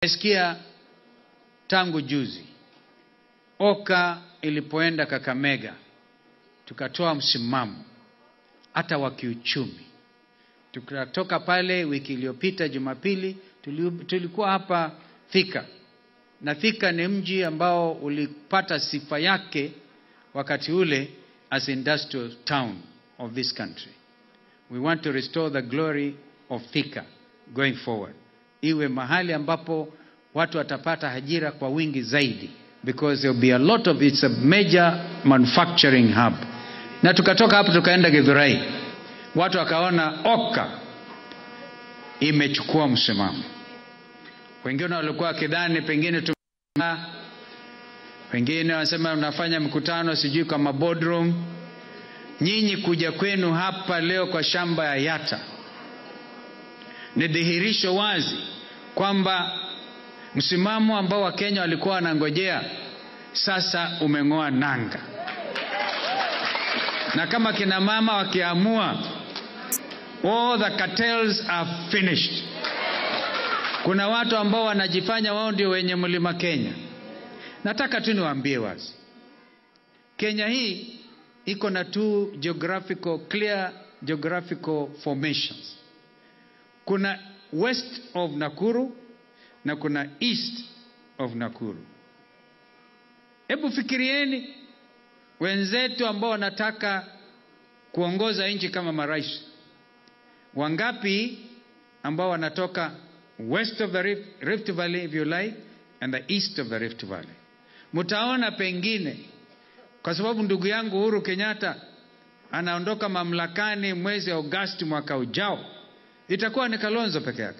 Nimesikia tangu juzi Oka ilipoenda Kakamega, tukatoa msimamo hata wa kiuchumi. Tukatoka pale wiki iliyopita Jumapili, tuli- tulikuwa hapa Thika, na Thika ni mji ambao ulipata sifa yake wakati ule as industrial town of this country. We want to restore the glory of Thika going forward, iwe mahali ambapo watu watapata ajira kwa wingi zaidi, because there will be a lot of it's a major manufacturing hub. Na tukatoka hapo tukaenda Githurai, watu wakaona Oka imechukua msimamo. Wengine walikuwa wakidhani pengine tu wengine wanasema unafanya mkutano sijui kama boardroom. Nyinyi kuja kwenu hapa leo kwa shamba ya Yatta ni dhihirisho wazi kwamba msimamo ambao Wakenya walikuwa wanangojea sasa umeng'oa nanga, na kama kina mama wakiamua, all the cartels are finished. Kuna watu ambao wanajifanya wao ndio wenye mlima Kenya. Nataka tu niwaambie wazi, Kenya hii iko na two geographical clear geographical formations. Kuna west of Nakuru na kuna east of Nakuru. Hebu fikirieni wenzetu ambao wanataka kuongoza nchi kama marais, wangapi ambao wanatoka west of the Rift, Rift Valley if you like and the east of the Rift Valley. Mtaona pengine kwa sababu ndugu yangu Uhuru Kenyatta anaondoka mamlakani mwezi Agosti mwaka ujao, itakuwa ni Kalonzo peke yake.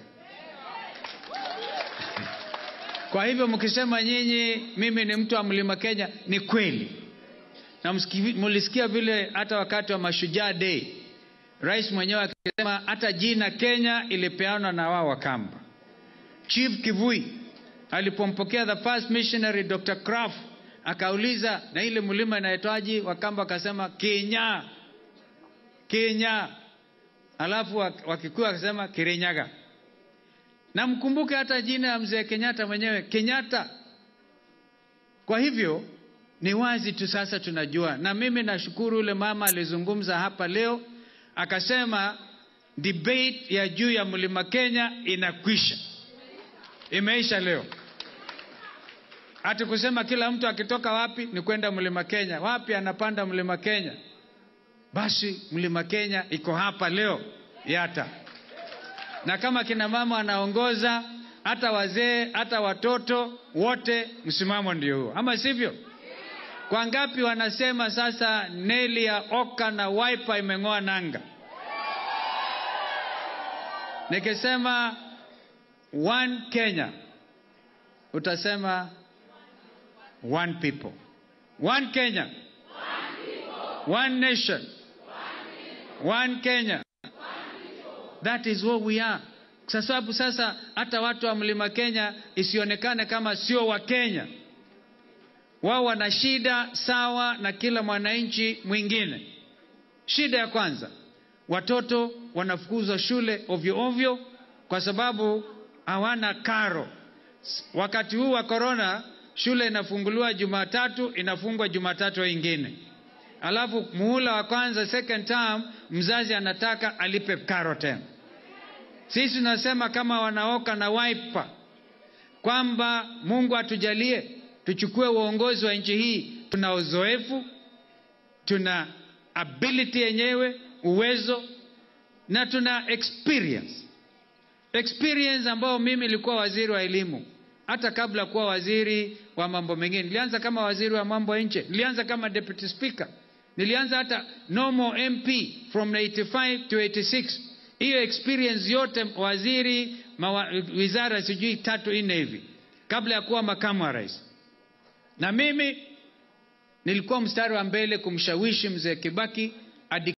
Kwa hivyo mkisema nyinyi mimi ni mtu wa mlima Kenya, ni kweli, na msiki- mlisikia vile hata wakati wa Mashujaa Day rais mwenyewe akisema hata jina Kenya ilipeanwa na wao Wakamba. Chief Kivui alipompokea the first missionary Dr. Kraft akauliza na ile mlima inaitwaje? Wakamba akasema Kenya, Kenya. Alafu wak- Wakikuyu akasema Kirinyaga. Na mkumbuke hata jina ya mzee Kenyatta mwenyewe Kenyatta. Kwa hivyo ni wazi tu sasa tunajua, na mimi nashukuru yule mama alizungumza hapa leo akasema debate ya juu ya mlima Kenya inakwisha, imeisha leo. Hati kusema kila mtu akitoka wapi ni kwenda mlima Kenya, wapi anapanda mlima Kenya. Basi mlima Kenya iko hapa leo Yatta, na kama kina mama wanaongoza, hata wazee, hata watoto wote, msimamo ndio huo, ama sivyo? Kwa ngapi wanasema sasa neli ya Oka na Wiper imeng'oa nanga? Nikisema one Kenya, utasema one people, one Kenya, one nation, one Kenya. That is what we are. Kwa sababu sasa hata watu wa mlima Kenya isionekane kama sio wa Kenya, wao wana shida sawa na kila mwananchi mwingine. Shida ya kwanza, watoto wanafukuzwa shule ovyo ovyo kwa sababu hawana karo. Wakati huu wa korona, shule inafunguliwa Jumatatu, inafungwa Jumatatu ingine, alafu muhula wa kwanza second term, mzazi anataka alipe karo tena. Sisi tunasema kama wanaoka na Wiper kwamba Mungu atujalie tuchukue uongozi wa nchi hii. Tuna uzoefu, tuna ability yenyewe, uwezo na tuna experience experience ambayo mimi nilikuwa waziri wa elimu hata kabla kuwa waziri wa mambo mengine. Nilianza kama waziri wa mambo ya nje, nilianza kama deputy speaker, nilianza hata normal MP from 85 to 86. Hiyo experience yote waziri mawa, wizara sijui tatu nne hivi kabla ya kuwa makamu wa rais, na mimi nilikuwa mstari wa mbele kumshawishi mzee Kibaki